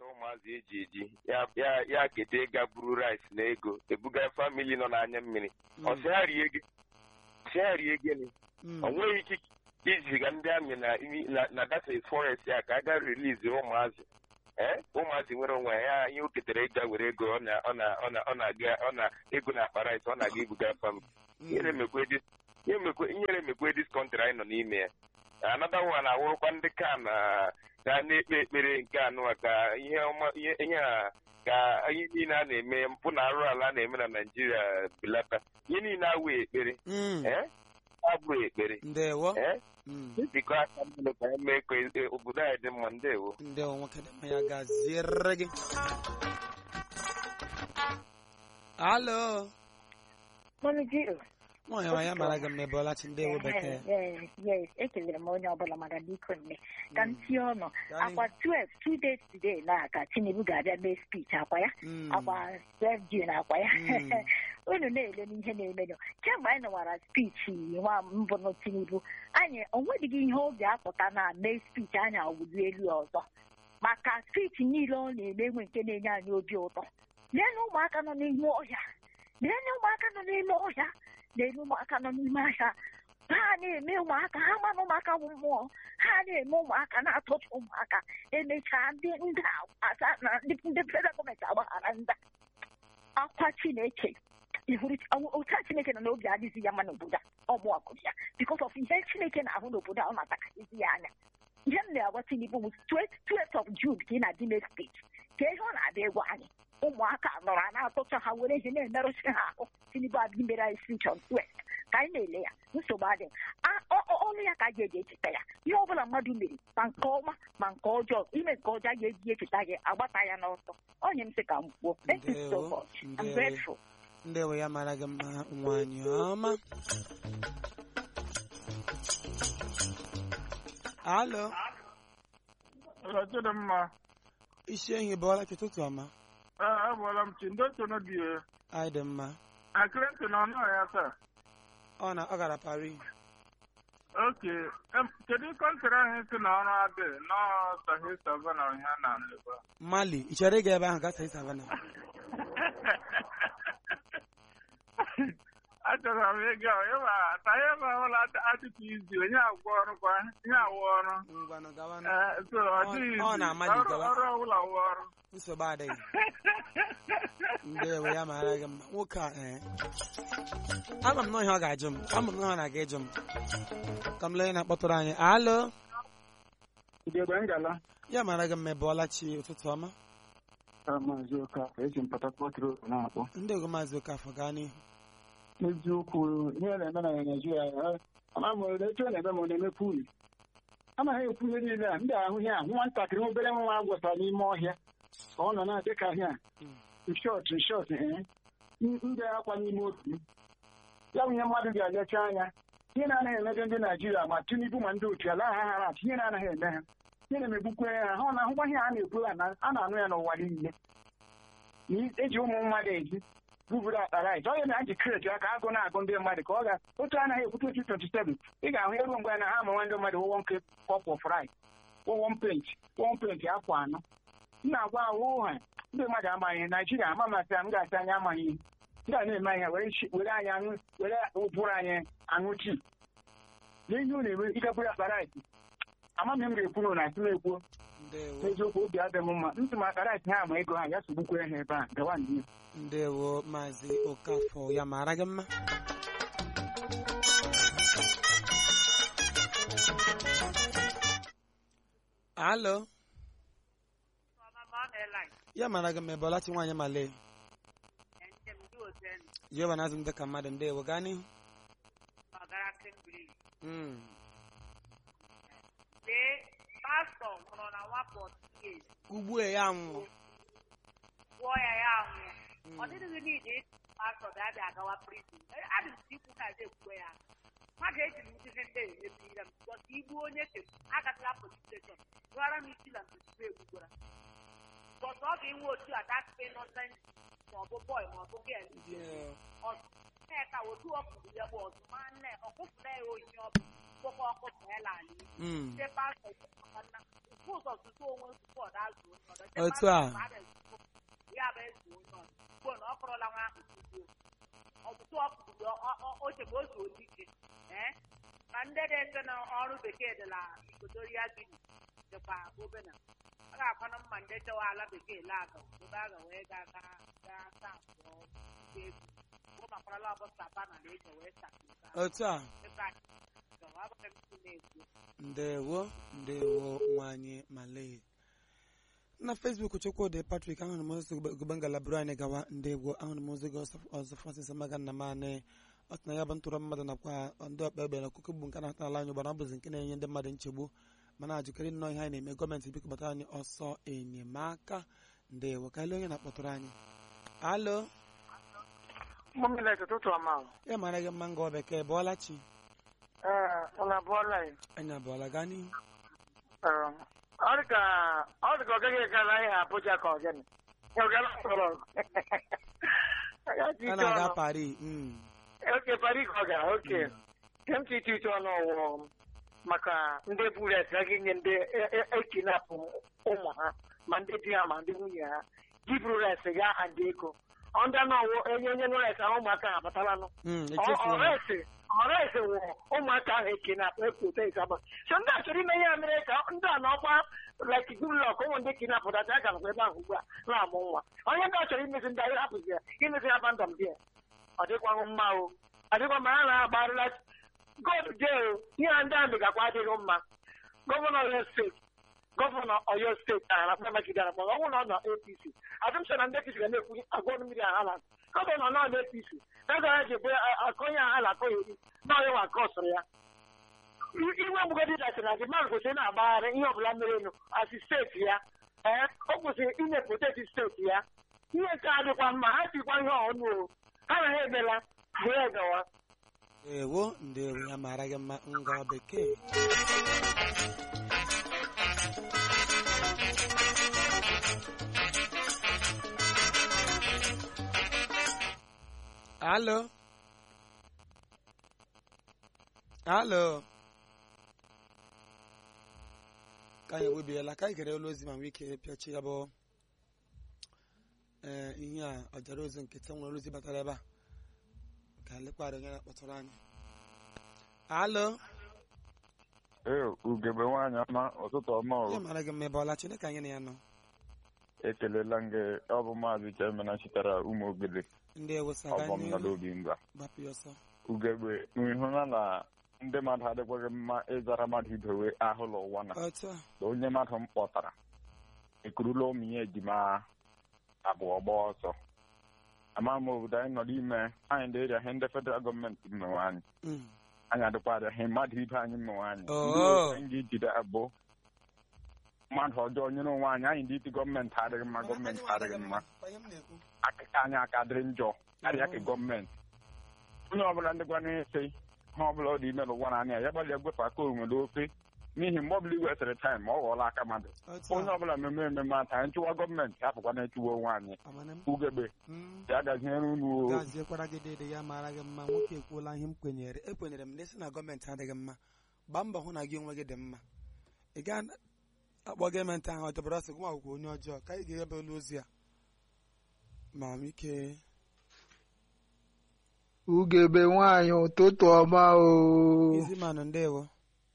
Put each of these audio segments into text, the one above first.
na-akpata ụmụazị eji eji ya ya ya kete ịga buru rice na ego ebuga famili nọ n'anya mmiri Mm. ọ sị ha rie gị sị ha rie gịnị Mm. o nweghị ike iziga ndị amị na imi- na na dafe forest ya ka a ga release ụmụazị ee ụmụazị nwere onwe ya ihe o ketere ịga were ego ọ na ọ na ọ na ọ na-aga ọ na ego na akpa rice ọ na-aga ibuga famili ihere mekwe dis ihe mekwe ihere mekwe dis kọntrị anyị nọ n'ime ya anada nwa na-awụrụkwa ndị ka na ga na-ekpe ekpere nke anụwa ka ihe ọma ihe ihe a ka ihe niile a na-eme mpụ na arụ ala a na-eme na naijiria belata ihe niile awụ ekpere Mm. ee abụghị ekpere ndewo ee Mm. biko aka mmadụ ka anyị mee ka e- obodo anyị dị mma ndewo ndewo nwoke dị mma ya gaziere gị alo Mami Jill. nwaanyị nwa ya mara gị mma ebe ọlachi ndewo bekee Yes, yes. Ekelere m onye ọbụla maka biko nne. Ka m tie ọnụ. Gaa Akwa 12, two days today na ka Tinubu ga-abịa mee speech akwa ya. Mm. Akwa 12 June akwa ya. Mm. Unu na-ele n'ihe na-emenụ. Kemgbe anyị nọwara speech nwa mbụ Tinubu, anyị onwedịghị ihe obi apụta na mee speech anyị awụli elu ọzọ. Maka speech niile ọ na-eme enwe nke na-enye anyị obi ụtọ. Lee na ụmụaka nọ n'ime ọhịa. Lee na ụmụaka nọ n'ime ọhịa. na-eme ụmụaka nọ n'ime ahịa ha na-eme ụmụaka ha mana ụmụaka bụ mmụọ ha na-eme ụmụaka na-atọcha ụmụaka emechaa ndị ndị asa na ndị ndị federal gọọmenti agbaghara ndị akwa chineke ịhụrụ ụta chineke nọ n'obi adịghị ya mma n'obodo a ọmụ ọkụ ya bikos of ihe chineke na-ahụ n'obodo a ọ na-atakasịzi ya anya ihe m na-agwa tinubu bụ 12 of June ka ị na-adị mee speech ka ihe ọ na-abịa egwu anyị ụmụaka nọrọ a na-atụcha ha were ihe na-emerụsị ha ahụ tinubu adịghị mere anyị speech on 12 ka anyị na-ele ya nsogbu adị ọnụ ya ka a ga-eji echeta ya ihe ọ bụla mmadụ mere ma nke ọma ma nke ọjọọ ime nke ọjọọ a ga-eji echeta gị agbata ya n'ọsọ onye m sị ka m kwuo thank you so Ndewo, much I'm ndewo. grateful ndewo ya mara gị mma nwaanyị ọma alo Chidimma, isi ehi bụ ọlachi ụtụtụ ọma ee, abụọla m chi ndị otu dị anyị dị mma akịrịntị na ọnụ ya taa ọ na ọ gara Paris oke em, kedu kọntrị ahụ si na ọrụ adị nọọ sahi savana ọhịa na ndịba Mali ị chọrọ ịga ebe ahụ gaa saị savana achọrọ m ịga ịwa tahe ebe ọbụla adịtụ izi onye agwọ ọrụ kwa ihe awụ ọrụ ngwanụ gawanụ Ee, so ọ Ọ- dịghị ọ izi. na-ama ọrụ jikọba. ọrụ ọbụla wụ ọrụ nsogbu adịghị ndewo ya mara gị mma nwoke a ee ama m na ihe ọ ga-ajụ m ama m na ọ na-aga ịjụ m ka m lee onye na-akpọtụrụ anyị alo Ugegbe ngala ya mara gị mma ebe ọlachi ụtụtụ ọma maazị Okafor esi m Port Harcourt Road na-akpọ ndị ogo maazị Okafọ gaa n'ihu eziokwu ihe na-eme na Naịjirịa eh, ama m ole etu ọ na-eme ma ọ na-emepe uli anaghị ekwu ihe niile a ndị ahụ ihe a nwatakịrị obere nwa agwọta n'ime ọhịa ka ọ nọ na-adị ka ihe a shọt shọt ndị akwa n'ime obi m. ya bụ ihe mmadụ ga-elecha anya ihe na-anaghị emebe ndị Naijiria ma Tinubu ma ndị otu ala ha hara atụ ihe na-anaghị eme ha ihe na-emegbukwe ha ha ọ na-ahụkwa ihe a na-ekwu ya na a na-anụ ya n'ụwa niile na eji ụmụ mmadụ eji buburu akpa rait onye na ji kreti aka agụ na-agụ ndị mmadụ ka ọ ga otu anaghị ekwute 2027 ị ga-ahụ eru mgbe na ha ama ndị mmadụ wụwọ nke kọp of rit wụwọ pent wụwọ pent afọ anọ m na-agwa ahụ ha ndị mmadụ amaghị naijiria ama masị m ga-asị anyị amaghị ihe ndị a na-eme ihe were chi- were anyị aṅụ were ụbụrụ anyị aṅụ tii na ihe unu eme ike bụrụ akpa rait amaghị m ga-ekwu na asị m ekwuo ndewo n'eziokwu obi adịghị m mma ntị m aka rait ha ama ego ha ya sogbukwe ha ebe a gawa n'ihu ndewo maazị Okafọ ya mara gị mma alo ya mara gị mma ebe ọlachi nwaanyị male jehova na-azụ m dịka mmadụ ndewo gaa n'ihu Mm. lee pastọ nwụrụ na nwa pọtụges ugbu a ya nwụrụ gwụọ ya ya anwụọ ọ dịghị niile pastọ ga-abịa agawa prizin adị m ikwu ka eze ekwuwe ya mmadụ eji m ndị ndị emebiri m bọta igbu onye ke agatala polis steshọn rụọra m isi na mgbe egbugora bọta ọ ga-enwe otu a dakpe nọsent ma ọ bụ bọị ma ọ bụ gel ka otu ọkụrụ ya bụ ọzọ ma nne ọkụfụla ya oyi ọ bụ kpọkọ ọkụfụ ya lala Mm. ndị pastọ ụzọ tutu onwe tupu ọ da-azụ onye ọzọ Otu a. ya bụ ezu onye ọzọ ugbu na ọ kpọrọla nwa ahụ tuzuo ọtụtụ ọ pụrụ o chebe o zuo ike ee ma ndị na-ese na ọrụ bekee dị na Equatorial Guinea dịkwa obena ọ ga-akwanụ mma ndị chewa ala bekee laga ebe a ga wee ga ga ga sa abụọ ndị egwu bụ makwarala ọbụ savana na eji wee sa otu a ebe a abụghị m si na-ekwu ndewo ndewo nwanyị malay na facebook chukwudị patrik ahụrụ m ozi gụba ngalaburu anyị gawa ndewo ahụrụ m ozi gị ọzọ- ọzọ francis amaga nna m anị ọ sị na ya bụ ntụrụ mmadụ nakwa ndị ọkpa egbe na ọkụkọ bụ nke na-ata ala anyị ụgbara ọ bụzi nke na-enye ndị mmadụ nchegbu mana ajụkarị nnọọ ihe anyị na-eme gọọmenti biko kpọtara anyị ọsọ enyemaka ndewo ka ele onye na-akpọtụrụ anyị alo Mọmịlet ụtụtụ ọma. ya mara gị mma ngọ bekee bụọla chi Ee, ụlọ abụọla ya. anyị abụọla gaa n'ihu Ee, Ọ dị ka ọ dị ka ọ gaghị egala ihe Abuja ka ọ gịnị. Ya ọ gala mkpọrọ. Ya ji a ite na-aga ọnụ. Paris mm. Oke Paris ka ọ gara oke. Ke m chi ite ite ọnụ ọwụwa maka ndị bulet ha ga-enye ndị e- e- ekinapụ ụmụ ha ma ndị di ha ma ndị nwunye ha jiburu res ga aha ndị ego. Ọ ndị anụ ọwụ enye enye nres ahụ ụmụaka ha abatalanụ. Mm, echefuola m. ọresi ọresi wụ ụmụaka ahụ eke na ekpota ịsaba so ndị a chọrọ ime ihe a mere ka ndị a n'ọkwa like gulok ụmụ ndị kinapụtacha aga nakwa ebe ahụ ugbu a na-amụ nwa onye ndị a chọrọ imezi ndị anyị hapụzi ya imezi ha bandọm dị ya ọ dịkwaghị mma o ọ dịkwa mma ha na-agbarịla god jee ihe a ndị amị gakwa adịghị mma gọvanọ oyo steeti gọvanọ oyo steeti a na-akpa magide na akpa ọnwụ na ọ nọ apc asụmsọ na ndị apc ga na-ekwu agwọ mmiri a ha na gọvanọ nọ na apc ego ya ji bụ akọ onye a na-akọ ya eri na onye nwa kọsụrụ ya I- iwe mgbugodi dasị na dị mmadụ kwesịrị na-agbagharị ihe ọbụla mere enu asị steeti ya ee o kwesịrị inepụteti steeti ya ihe nke a dịkwa mma ha tikwa ihe ọnụ o ha na ha emela wee gawa ndewo ndewo ya mara gị mma ngọ bekee alo alo ka anyị egbebiela ka anyị gere olu ozi ma nwee ike pịachi ya bụ ee ihe a ọjara ozi nkịtị nwere ozi batara ebe a ka lekwarị onye na-akpọtụrụ anyị alo ee ugebe nwaanyị ọma ụtụtụ ọma ihe o mara gị mma ebe ọla chineke anyị na ya nọ ekelela m gị ọ bụ maazị chemena sitere ụmụ ogede ndị ewusaga ọbọm nọ n'ihu n'obi ngwa gbapụ ya ọsọ ugegbe ịhụna na ndị mmadụ adịkwaghị mma ịzara mmadụ idowe ahụ n'ụwa na otu a na onye mmadụ m kpọtara ekurula ụmụ ya ejima abụọ gba ọsọ ama m obodo anyị nọ n'ime anyị ndị eria ihe ndị federal gọọmenti mmenwe anyị Mm. anyị adịkwadị ihe mmadụ ibe anyị mmenwe anyị Oo. ndị otu anyị ga-ejide abụ mmadụ ọjọọ nyere onwe anyị anyị ndị iti gọọmenti adịghị mma gọọmenti adịghị mma Kwa ihe m na-ekwu. akụkọ anyị aka dịrị njọ karịa ka gọọmenti onye ọbụla ndịkwa na-ese ha ọbụla ọ dị ime n'ụwa na anya ya gbalịa gwefe aka onwere ofe n'ihi mgbe ọbụla iwesịrị taịm ọ ghọọla aka mmadụ otu onye a ọbụla mmemme ememe ata anyị chụwa gọọmenti hapụkwa na-echuwa onwe anyị amana m ugegbe Mm. ya gaziere unu o gaziekwara gị dede ya mara gị mma nwoke ekwuola ihe m kwenyere ekwenyere m ndị si na gọọmenti adịghị mma gbaa mbọ hụ na gị onwe gị dị mma ị ga akpọ gọọmenti ahụ ọjọbara ọsọ gụma akwụkwọ onye ọjọọ ka anyị ga-ebe olu ozi a ma m ike ugebe nwanyị ụtụtụ ọma o izi manụ ndewo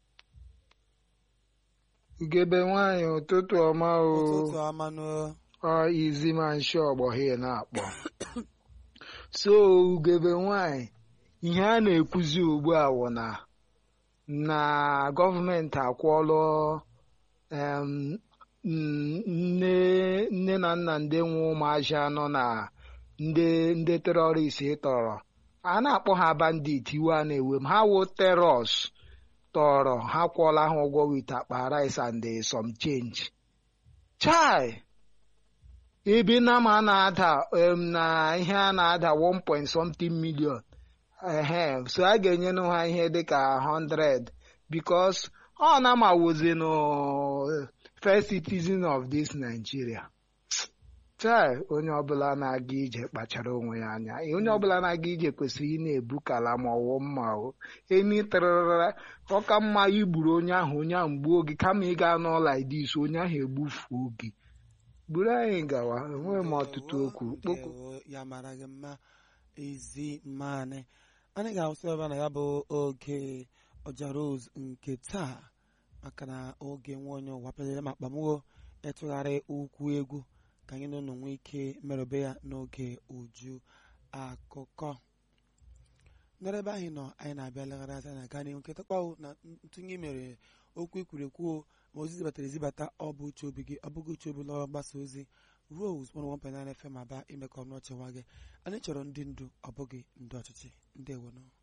ugebe nwanyị ụtụtụ ọma o ụtụtụ ọmanụ ọ izi ma nshi ọgbọghị na-akpọ so ugebe nwanyị ihe a na-ekwuzi ugbu a wụ na na gọọmenti akwụọlụ em, n- nne nne na nna ndị nwe ụmụazị anọ na ndị ndị terọrist tọrọ a na-akpọ ha bandit iwe a na-ewe m ha wụ teros tọrọ ha kwụọla ha ụgwọ wit akpa rice and eh, some change chai ebe na ma a na-ada em, na ihe a na-ada 1 point something million ehe so a ga-enyenụ ha ihe dịka 100 because ọ na ma wozi no first citizen of this Nigeria chai onye ọbụla na-aga ije kpachara onwe ya anya onye ọbụla na-aga ije kwesịrị ị na-ebu kala ma ọwụ mma o eni tịrịrịra ọka mma igburu onye ahụ onye ahụ gbuo gị kama ị ga n'ụlọ idis onye ahụ egbufuo gị gburu anyị gawa enweghị m ọtụtụ okwu kpokwu Ndewo, ya mara gị mma ezi mmanị anyị ga-awụsị ebe a na ya bụ oge ọja rose nke taa maka na oge nwa onye ụwa pelere ma kpamụo ịtụgharị ukwu egwu ka anyị na ụnụ nwee ike merụbe ya n'oge uju akụkọ nọrọ ebe anyị nọ anyị na-abịa legharị anya na aka n'ihu nketa kpawo na ntụnye mere okwu ekwurekwu ma ozi zibatara ezibata ọ bụ uche obi gị ọ bụghị uche obi lọrọ mgbasa ozi Rose 101.9 FM aba ime ka ọnụ ọchịwa gị anyị chọrọ ndị ndu ọ bụghị ndị ọchịchị ndị ewonụ